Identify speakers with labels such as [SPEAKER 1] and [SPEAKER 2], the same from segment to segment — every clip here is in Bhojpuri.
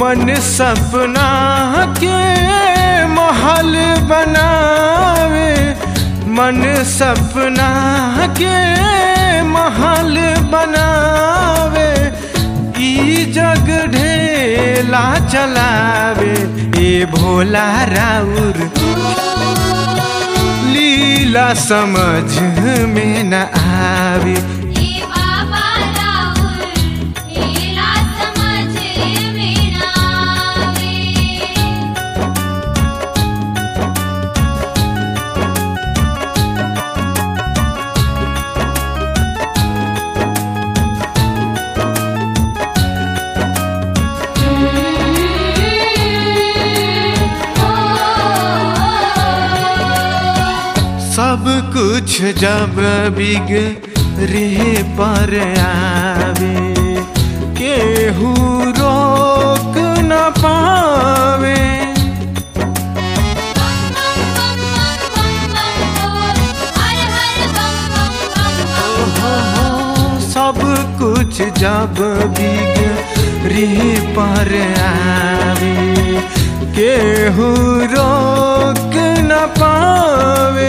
[SPEAKER 1] मन सपना के महल बनावे मन सपना के महल बनावे ई जग ढेला चलावे ए भोला राउर लीला समझ में न आवे
[SPEAKER 2] ए बाबा राउर लीला समझ में ना आवे
[SPEAKER 1] सब कुछ जब बिग रे पर आवे केहू रोक न पावे
[SPEAKER 2] हर हर बम बम बम बम
[SPEAKER 1] हो, सब कुछ जब बिग रे पर आवे केहू रोक न पावे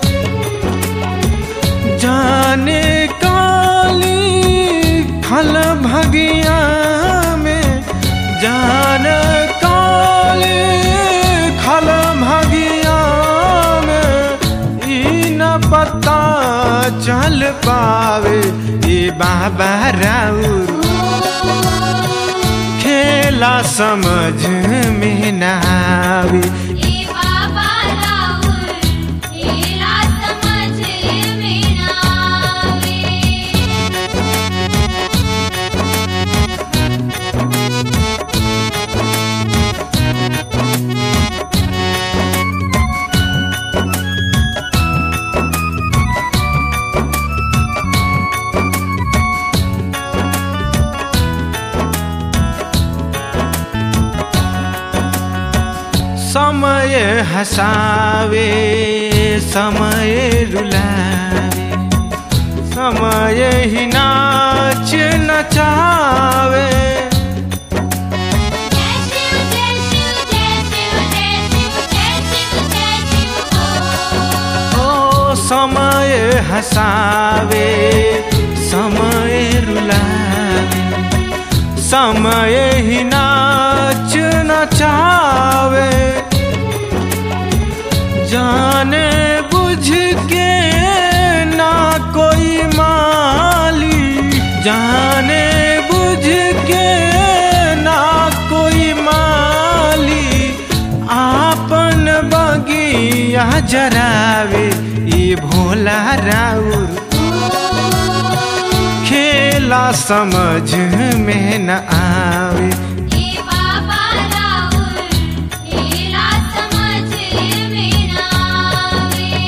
[SPEAKER 1] जाने काली खल भगिया में जान काली खल भगिया में ई न पता चल पावे ये बाबा राउर खेला समझ में न आवे
[SPEAKER 2] ए बाबा राउर लीला समझ में ना आवे
[SPEAKER 1] समय हसावे समय रुलावे समय ही नाच नचावे
[SPEAKER 2] जय शिव जय शिव जय शिव जय शिव जय शिव जय शिव
[SPEAKER 1] ओ समय हसावे समय रुलावे समय ही नाच नचावे जाने बुझ के ना कोई माली जाने बुझ के ना कोई माली आपन बगिया जरावे ये भोला राउर खेला समझ में न आवे
[SPEAKER 2] ए बाबा राउर लीला समझ में ना आवे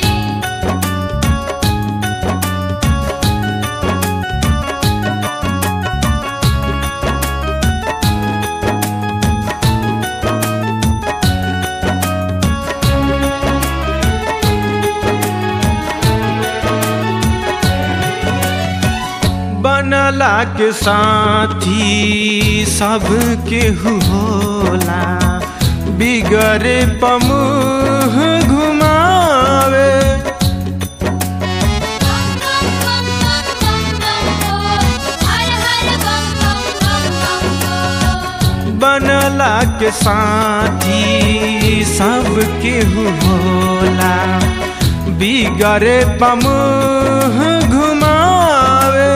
[SPEAKER 1] बनला के साथी सब केहू होला बिगड़े पमुह घुमावे
[SPEAKER 2] हर हर बम बम बम बम
[SPEAKER 1] बनला के साथी सब केहू होला बिगड़े पमुह घुमावे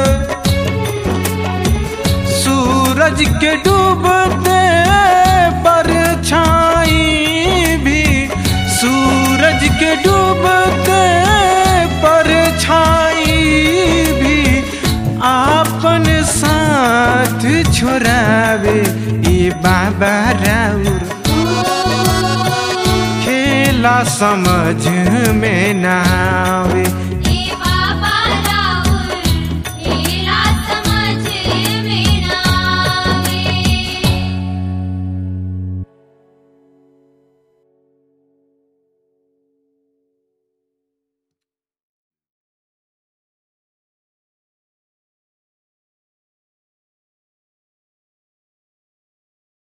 [SPEAKER 1] सूरज के डूबते पर छाई भी सूरज के डूबते पर छाई भी आपन साथ छोड़ावे ये बाबा राउर खेला समझ में ना आवे